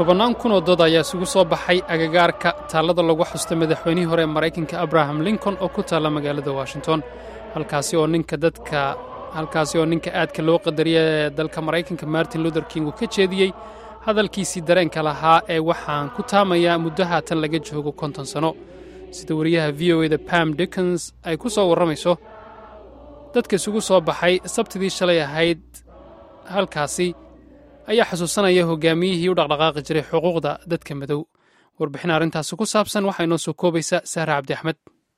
tobannaan kun oo dood ayaa isugu soo baxay agagaarka taallada lagu xusta madaxweynihii hore ee maraykanka abraham lincoln oo ku taalla magaalada washington halkaasi oo ninka dadka halkaasi oo ninka aadka loo qadariya ee dalka maraykanka martin luther king uu ka jeediyey hadalkiisii dareenka lahaa ee waxaan ku taamayaa muddo haatan laga joogo konton sanno sida wariyaha v o eda pam dickens ay ku soo warramayso dadka isugu soo baxay sabtidii shalay ahayd halkaasi ayaa xusuusanaya hogaamiyihii u dhaqdhaqaaqi jiray xuquuqda dadka madow warbixin arrintaasi ku saabsan waxaa inoo soo koobaysa sahra cabdi axmed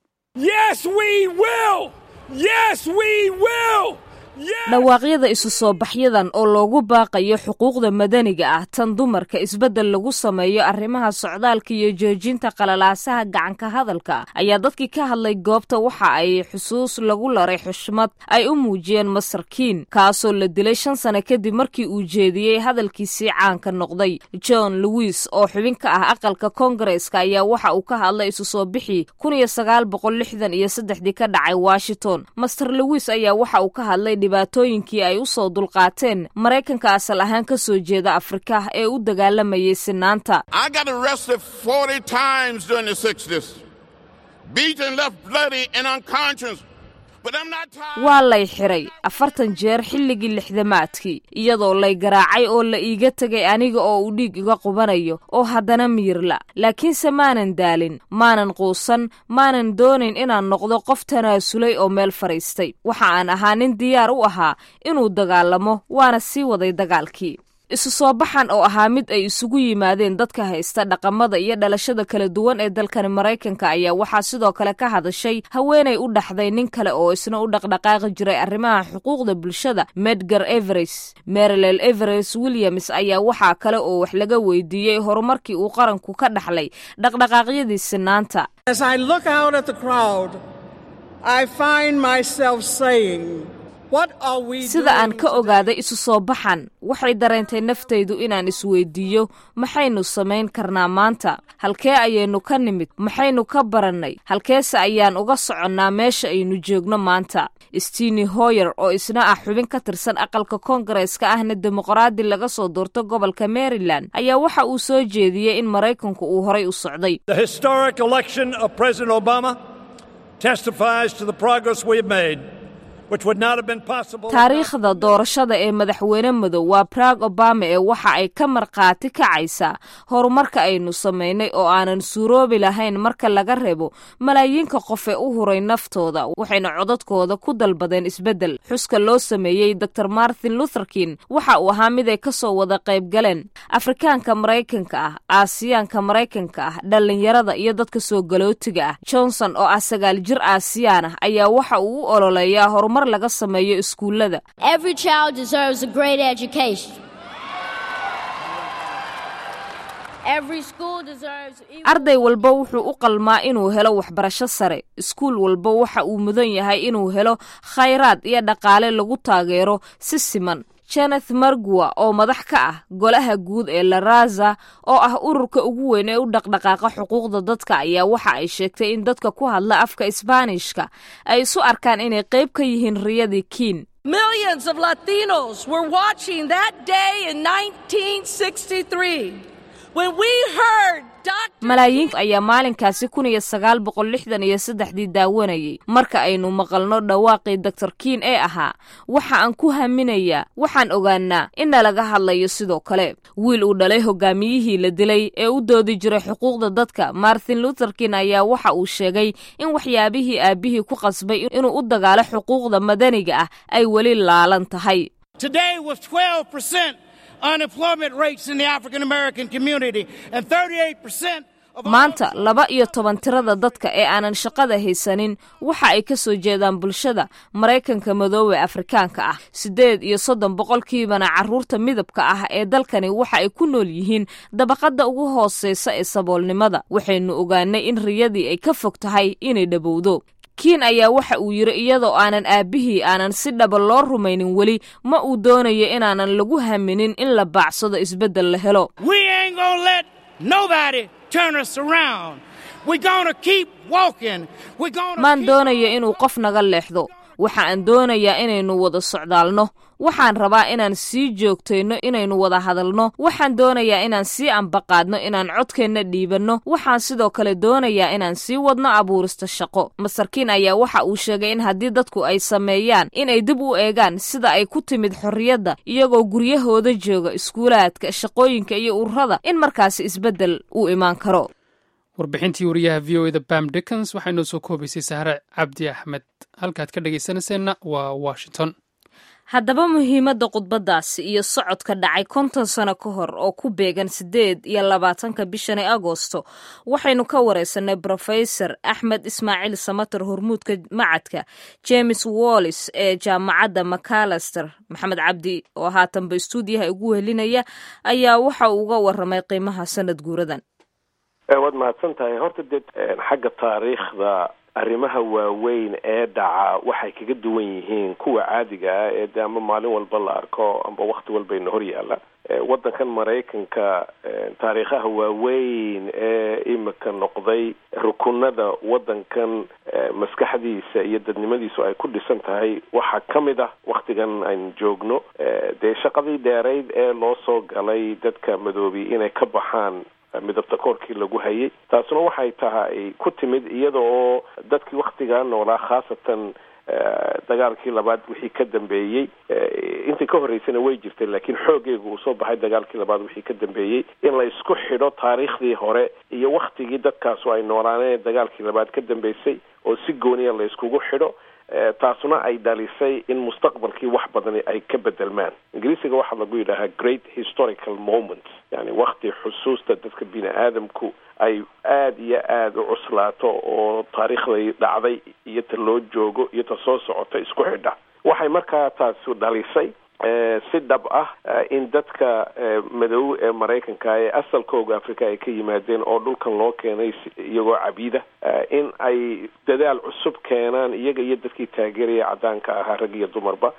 dhawaaqyada isu soo baxyadan oo loogu baaqayo xuquuqda madaniga ah tan dumarka isbeddel lagu sameeyo arrimaha socdaalka iyo joojinta qalalaasaha gacanka hadalka ayaa dadkii ka hadlay goobta waxa ay xusuus lagu laray xushmad ay u muujiyeen masarkiin kaasoo la dilay shan sano kadib markii uu jeediyey hadalkiisii caanka noqday john lewis oo xubin ka ah aqalka koongareeska ayaa waxa uu ka hadlay isu soo bixii kun iyo sagaal boqol lixdan iyo saddexdii ka dhacay washington master lewis ayaa waxa uu ka hadlay dhibaatooyinkii ay u soo dulqaateen maraykanka asal ahaan ka soo jeeda afrika ee u dagaalamayay sinaanta waa lay xiray afartan jeer xilligii lixdamaadkii iyadoo lay garaacay oo la iiga tegay aniga oo uu dhiig iga qubanayo oo haddana miyirla laakiinse maanan daalin maanan quusan maanan doonayn inaan noqdo qof tanaasulay oo meel fadhiistay waxa aan ahaa nin diyaar u ahaa inuu dagaalamo waana sii waday dagaalkii isu soo baxan oo ahaa mid ay isugu yimaadeen dadka haysta dhaqamada iyo dhalashada kala duwan ee dalkani maraykanka ayaa waxaa sidoo kale ka hadashay haweenay u dhaxday nin kale oo isna u dhaqdhaqaaqi jiray arrimaha xuquuqda bulshada medgar everes marilel everes williams ayaa waxaa kale oo wax laga weydiiyey horumarkii uu qaranku ka dhaxlay dhaqdhaqaaqyadii sinaanta sida aan ka ogaaday isu soo baxan waxay dareentay naftaydu inaan isweydiiyo maxaynu samayn karnaa maanta halkee ayaynu ka nimid maxaynu ka barannay halkeese ayaan uga soconnaa meesha aynu joogno maanta steni hoyer oo isna ah xubin ka tirsan aqalka koongareeska ahna dimuqraadi laga soo doorto gobolka maryland ayaa waxa uu soo jeediyey in maraykanku uu horay u socday taariikhda doorashada ee madaxweyne madow waa barag obama ee waxa ay ka markhaati kacaysaa horumarka aynu samaynay oo aanan suuroobi lahayn marka laga reebo malaayiinka qof ee u huray naftooda waxayna codadkooda ku dalbadeen isbeddel xuska loo sameeyey dor martin lutherkin waxa uu ahaa mid ay ka soo wada qayb galeen afrikaanka maraykanka ah aasiyaanka maraykanka ah dhallinyarada iyo dadka soo galootiga ah johnson oo ah sagaal jir aasiyaan ah ayaa waxa uu u ololeeyaa horumar laga sameeyo iskuullada arday walba wuxuu u qalmaa inuu helo waxbarasho sare iskuul walba waxa uu mudan yahay inuu helo khayraad iyo dhaqaale lagu taageero si siman jeneth margua oo madax ka ah golaha guud ee laraza oo ah ururka ugu weyn ee u dhaqdhaqaaqa xuquuqda dadka ayaa waxa ay sheegtay in dadka ku hadla afka isbaanishka ay isu arkaan inay qayb ka yihiin riyadii kiin Millions of Latinos were watching that day in 1963 when we heard malaayiin ayaa maalinkaasi kun iyo sagaal boqol lixdan iyo saddexdii daawanayay marka aynu maqalno dhawaaqii doctor kiin ee ahaa waxa aan ku haminayaa waxaan ogaanaa in nalaga hadlayo sidoo kale wiil uu dhalay hogaamiyihii la dilay ee u doodi jiray xuquuqda dadka martin luther kin ayaa waxa uu sheegay in waxyaabihii aabbihii ku qasbay inuu u dagaalo xuquuqda madaniga ah ay weli laalan tahay unemployment rates in the African American community and 38% maanta laba iyo toban tirada dadka ee aanan shaqada haysanin waxa ay ka soo jeedaan bulshada maraykanka madoobe afrikaanka ah siddeed iyo soddon boqolkiibana carruurta midabka ah ee dalkani waxa ay ku nool yihiin dabaqadda ugu hooseysa ee saboolnimada waxaynu ogaanay in riyadii ay ka fog tahay inay dhabowdo kiin ayaa waxa uu yidhi iyadoo aanan aabbihii aanan si dhaba loo rumaynin weli ma uu doonayo inaanan lagu haminin in la baacsado isbeddel la helo maan doonayo inuu qof naga leexdo waxa aan doonayaa inaynu wada socdaalno waxaan rabaa inaan sii joogtayno inaynu wada hadalno waxaan doonayaa inaan sii ambaqaadno inaan codkeenna dhiibanno waxaan sidoo kale doonayaa inaan sii wadno abuurista shaqo masarkiin ayaa waxa uu sheegay in haddii dadku ay sameeyaan inay dib u eegaan sida ay ku timid xorriyadda iyagoo guryahooda jooga iskuulaadka shaqooyinka iyo ururada in markaasi isbeddel uu imaan karo warbixintii wariyaha v o eda bam dickens waxaa inoo soo koobaysay sahre cabdi axmed halkaad ka dhegaysanayseena waa washington haddaba muhiimadda khudbaddaasi iyo socodka dhacay konton sano ka hor oo ku beegan siddeed iyo labaatanka bishani agosto waxaynu ka wareysanay brofesor axmed ismaaciil samater hormuudka macadka james wallis ee jaamacadda macalaster maxamed cabdi oo haatanba istuudiyaha ugu helinaya ayaa waxa uu uga waramay qiimaha sanad guuradan waad mahadsan tahay horta dee xagga taariikhda arrimaha waaweyn ee dhaca waxay kaga duwan yihiin kuwa caadiga ah ee de ama maalin walba la arko amba wakti walbayna hor yaalla waddankan maraykanka taariikhaha waaweyn ee imika noqday rukunada waddankan maskaxdiisa iyo dadnimadiisu ay ku dhisan tahay waxaa ka mid ah waktigan aynu joogno dee shaqadii dheerayd ee loo soo galay dadka madoobi inay ka baxaan midabta koorkii lagu hayay taasuna waxay tahay ku timid iyada oo dadkii waktigaa noolaa khaasatan dagaalkii labaad wixii ka dambeeyey intii ka horreysana way jirtay laakiin xooggeega uu soo baxay dagaalkii labaad wixii ka dambeeyey in la isku xidho taariikhdii hore iyo waktigii dadkaasu ay noolaaneen dagaalkii labaad ka dambeysay oo si gooniya la iskugu xidho taasuna ay dhalisay in mustaqbalkii wax badani ay ka bedelmaan ingiriisiga waxaa lagu yidhaahaa great historical moment yani wakti xusuusta dadka bini aadamku ay aada iyo aada u cuslaato oo taariikhday dhacday iyo ta loo joogo iyo ta soo socota isku xidha waxay markaa taasu dhalisay si dhab ah in dadka madow ee maraykanka ee asalkooga africa ay ka yimaadeen oo dhulkan loo keenay iyagoo cabiida in ay dadaal cusub keenaan iyaga iyo dadkii taageeraya caddaanka ahaa rag iyo dumarba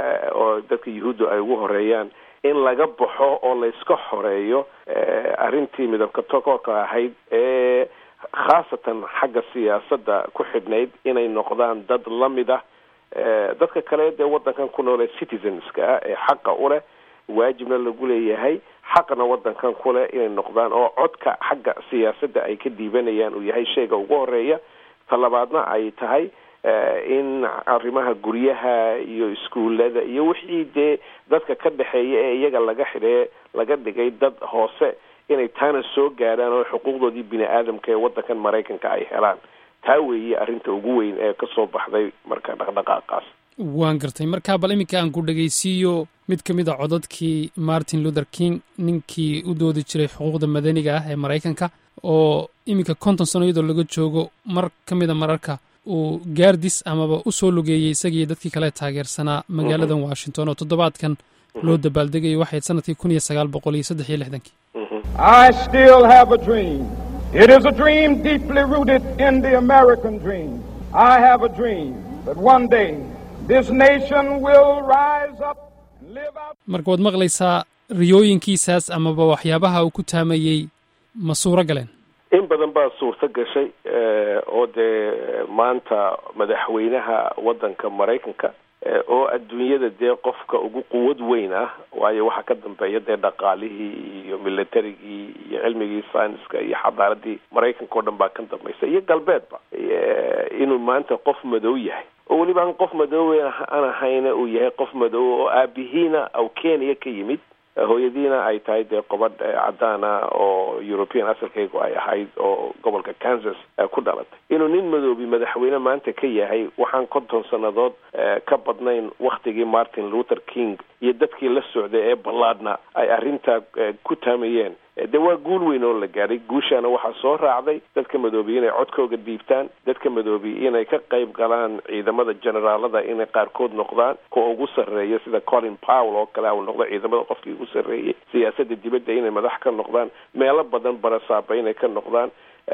oo dadka yuhuudda ay ugu horeeyaan in laga baxo oo layska xoreeyo arrintii midabka tokoorka ahayd ee khaasatan xagga siyaasadda ku xidhnayd inay noqdaan dad la mid ah dadka kale dee waddankan ku noole citizenska ah ee xaqa u leh waajibna lagu leeyahay xaqna waddankan ku leh inay noqdaan oo codka xagga siyaasadda ay ka dhiibanayaan uu yahay shayga ugu horeeya talabaadna ay tahay in arrimaha guryaha iyo iskuullada iyo wixii dee dadka ka dhexeeya ee iyaga laga xidhee laga dhigay dad hoose inay taana soo gaadhaan oo xuquuqdoodii bini aadamka ee waddankan maraykanka ay helaan taa weeye arrinta ugu weyn ee ka soo baxday marka dhaqdhaqaaqaas waan gartay markaa bal iminka aan ku dhegaysiiyo mid ka mid a codadkii martin luther king ninkii u doodi jiray xuquuqda madaniga ah ee maraykanka oo iminka konton sano iyadoo laga joogo mar ka mid a mararka uu gaardis amaba u soo lugeeyey isagii dadkii kale taageersanaa magaaladan washington oo toddobaadkan loo dabaaldegayo waxayd sanadkii kun iyo sagaal boqol iyo saddex iyo lixdankii I still have a dream. It is a dream deeply rooted in the American dream. I have a dream that one day this nation will rise up and live out. marka waad maqlaysaa riyooyinkiisaas amaba waxyaabaha uu ku taamayey ma suuro galeen in badan baa suurto gashay oo dee maanta madaxweynaha waddanka maraykanka oo adduunyada dee qofka ugu quwad weyn ah waayo waxaa ka dambeeya dee dhaqaalihii iyo militarigii iyo cilmigii sayniska iyo xadaaradii maraykanka oo dhan baa ka dambaysa iyo galbeedba inuu maanta qof madow yahay oo weliba aan qof madoowe aan ahayna uu yahay qof madow oo aabihiina aw kenya ka yimid hooyadiina ay tahay dee qobadh caddaana oo european asalkaygu ay ahayd oo gobolka kansas ku dhalatay inuu nin madoobi madaxweyne maanta ka yahay waxaan konton sannadood ka badnayn waktigii martin luther king iyo dadkii la socday ee ballaadhna ay arrintaa ku taamayeen dee waa guul weyn oo la gaadhay guushaana waxaa soo raacday dadka madoobi inay codkooga dhiibtaan dadka madoobi inay ka qayb galaan ciidamada generaalada inay qaarkood noqdaan kuwa ugu sarreeya sida colin powell oo kale u noqdo ciidamada qofkii ugu sarreeyey siyaasadda dibadda inay madax ka noqdaan meelo badan barasaaba inay ka noqdaan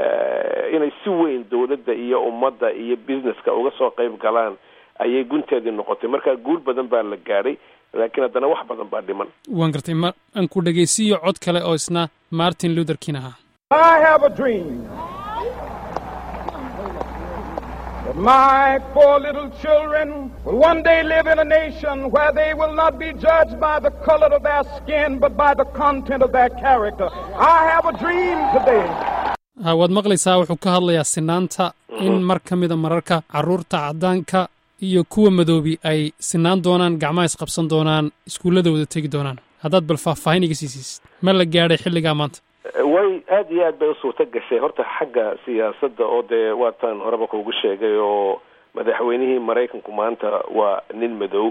inay si weyn dawladda iyo ummadda iyo businesska uga soo qayb galaan ayay gunteedii noqotay marka guul badan baa la gaadhay laakiin haddana wax badan baa dhiman waan gartay ma aan ku dhegaysiiyo cod kale oo isna martin luther king ahaa I have a dream But my four little children will one day live in a nation where they will not be judged by the color of their skin, but by the content of their character. I have a dream today. waad maqlaysaa wuxuu ka hadlayaa sinaanta in mar ka mida mararka carruurta caddaanka iyo kuwa madoobi ay sinaan doonaan gacmaha isqabsan doonaan iskuullada wada tegi doonaan haddaad bal faahfaahin iga siisiisid ma la gaadhay xilligaa maanta way aada iyo aad bay u suurto gashay horta xagga siyaasadda oo dee waataan horeba kuugu sheegay oo madaxweynihii maraykanku maanta waa nin madow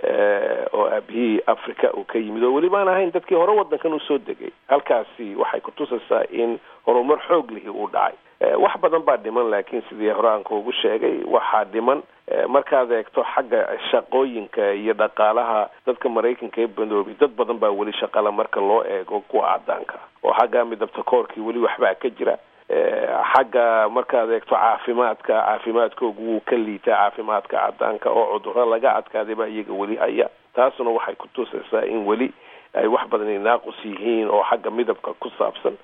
oo aabihii africa uu ka yimid oo welibaan ahayn dadkii hore waddankan usoo degay halkaasi waxay kutusaysaa in horumar xoog lihi uu dhacay wax badan baa dhiman laakiin sidii hore aan kuugu sheegay waxaa dhiman markaad eegto xagga shaqooyinka iyo dhaqaalaha dadka maraykanka ee badoobi dad badan baa weli shaqala marka loo eego kuwa cadaanka oo xagga midabta koorkii weli waxbaa ka jira xagga markaad eegto caafimaadka caafimaadkoogu wuu ka liitaa caafimaadka cadaanka oo cudurro laga adkaaday baa iyaga weli haya taasuna waxay kutusaysaa in weli ay wax badani naaqus yihiin oo xagga midabka ku saabsan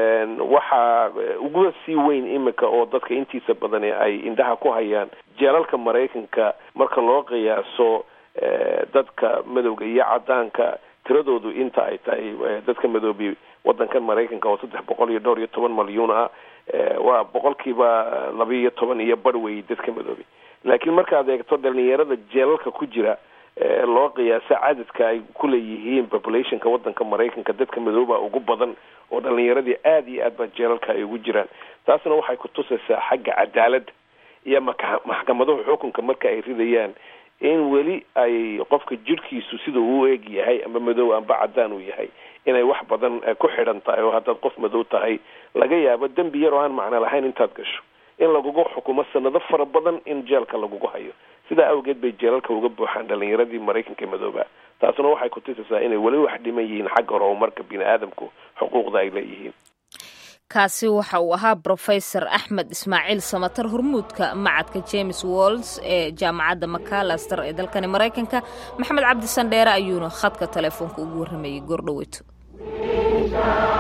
waxaa uguba sii weyn imika oo dadka intiisa badani ay indhaha ku hayaan jeelalka maraykanka marka loo qiyaaso dadka madowga iyo cadaanka tiradoodu inta ay tahay dadka madoobi wadankan maraykanka oo saddex boqol iyo dhowr iyo toban malyuun ah waa boqolkiiba laba iyo toban iyo bar weeyey dadka madoobi laakiin markaad eegto dhalinyarada jeelalka ku jira loo qiyaaso cadadka ay kuleeyihiin populationka wadanka maraykanka dadka madooba ugu badan oo dhalinyaradii aada iyo aad ba jeelalka ay ugu jiraan taasna waxay kutusaysaa xagga cadaaladda iyo maka maxkamaduhu xukunka marka ay ridayaan in weli ay qofka jidhkiisu sida uu eg yahay amba madow amba cadaan uu yahay inay wax badan ku xidhan tahay oo haddaad qof madow tahay laga yaabo dembi yar oo aan macno lahayn intaad gasho in lagugu xukumo sanado fara badan in jeelka lagugu hayo sidaa awgeed bay jeelalka uga buuxaan dhalinyaradii maraykanka madooba taasuna waxay kutusaysaa inay weli wax dhiman yihiin xagga horumarka bini aadamku xuquuqda ay leeyihiin kaasi waxa uu ahaa brofesor axmed ismaaciil samatar hormuudka macadka james wolls ee jaamacadda macalaster ee dalkani maraykanka maxamed cabdi sandheere ayuuna khadka telefoonka ugu warramayey goordhoweyto